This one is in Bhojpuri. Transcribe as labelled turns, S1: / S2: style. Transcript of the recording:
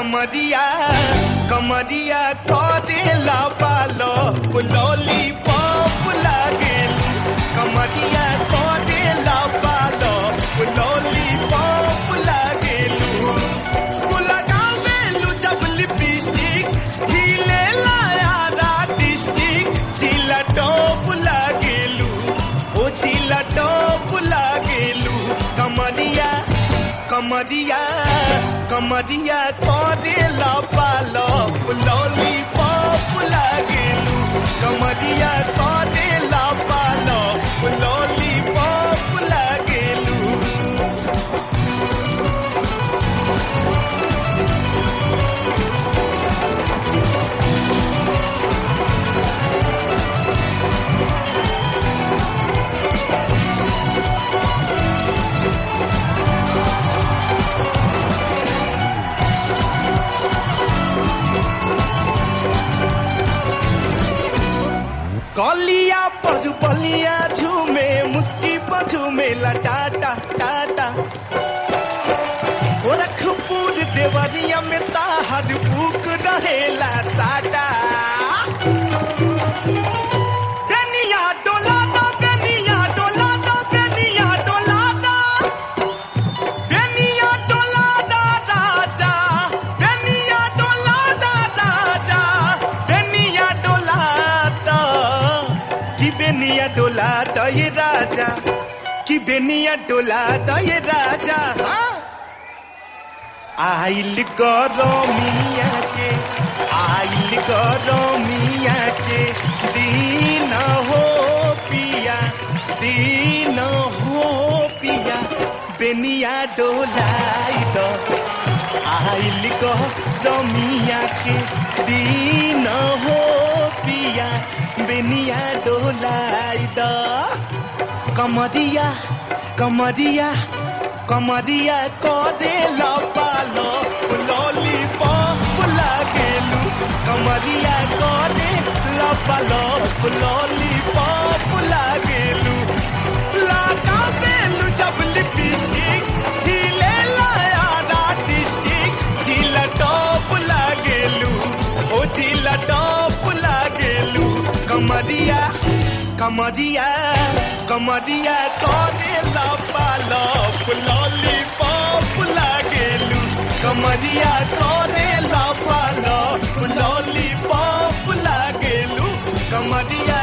S1: कमरिया कमरिया करेला पालो पुलोली पॉप लागेलू कमरिया करेला पालो पुलोली पॉप लागेलू लगावेलू जब लिपस्टिक हिले लाया डिस्ट्रिक्ट चिला टॉप लागेलू ओ चिला टॉप लागेलू कमरिया कमरिया कमरिया करेला पालो पुलोली पॉप लागेलू कमरिया करेला पालो पुलोली पॉप लागेलू कलिया पर बलिया झूमे मुस्की पर झूमेला टाटा टाटा गोरखपुर देवरिया में ताहर बुक रहेला साटा बेनिया डोला दो बेनिया डोला दो बेनिया डोला दो बेनिया डोला दा राजा बेनिया डोला दा राजा बेनिया डोला दा कि बेनिया डोला दा ये राजा कि बेनिया डोला दा ये राजा हाँ आइल गरमिया के आइल गरमिया के दीन हो पिया दीन हो पिया बेनिया डोलाई द आइल गरमिया के दीन हो पिया बेनिया डोलाई द कमरिया कमरिया कमरिया करे पालो लोली पॉप लागेलू कमरिया करे पालो लोली पॉप लागेलू लागा बेलू जब लिपस्टिक झीले लाया डिस्ट्रिक्ट झीला टॉप लागेलू ओ झीला टॉप लागेलू कमरिया कमरिया कमरिया करे पालो लोली पॉप लागेलू कमरिया करे पालो लोली पॉप लागेलू कमरिया